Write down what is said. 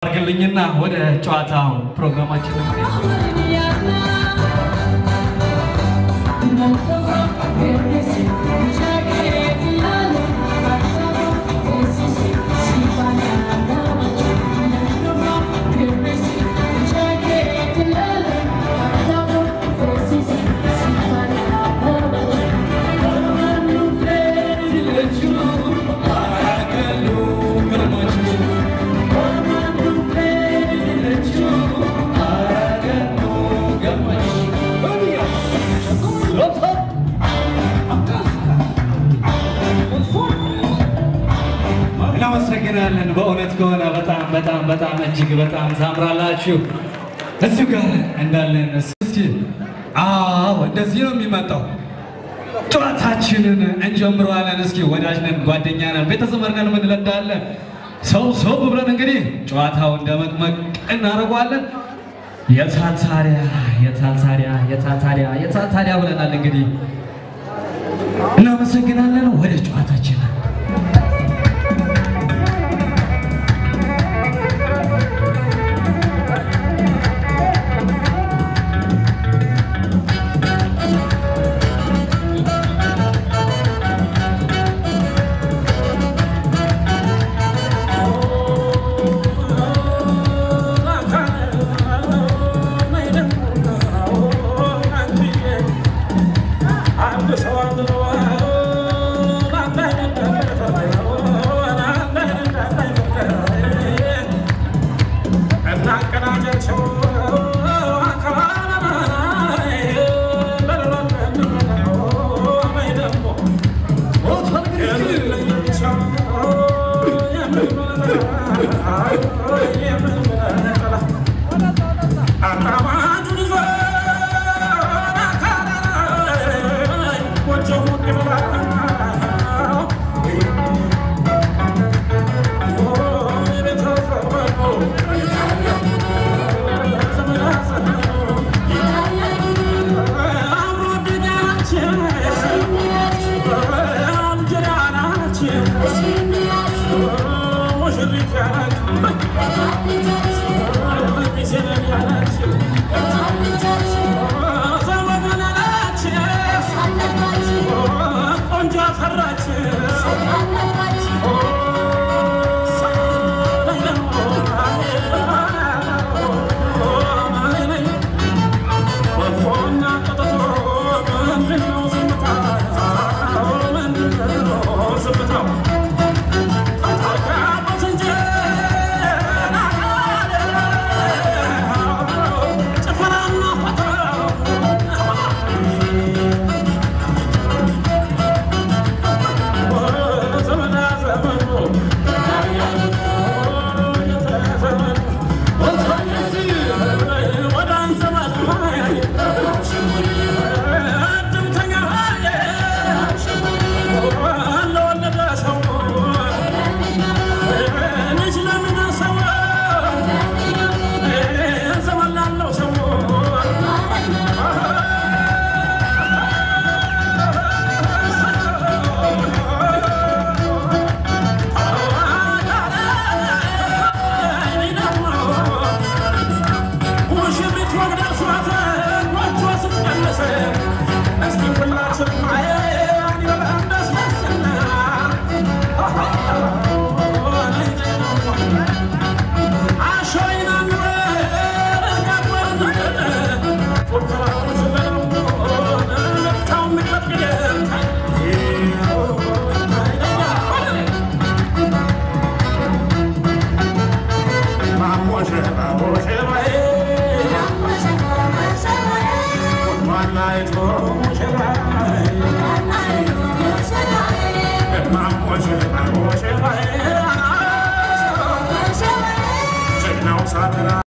አድርግልኝና ወደ ጨዋታው ፕሮግራማችን እናመሰግናለን። በእውነት ከሆነ በጣም በጣም በጣም እጅግ በጣም ታምራላችሁ። እዚሁ ጋር እንዳለን እስኪ አዎ፣ እንደዚህ ነው የሚመጣው። ጨዋታችንን እንጀምረዋለን። እስኪ ወዳጅ ነን፣ ጓደኛ ነን፣ ቤተሰብ ነን፣ እንለዳለን። ሰው ሰው ብለን እንግዲህ ጨዋታውን እንደመቅመቅ እናደርገዋለን። የታል ታዲያ የታል ታዲያ የታል ታዲያ የታል ታዲያ ብለናል። እንግዲህ እናመሰግናለን። ወደ ጨዋታችን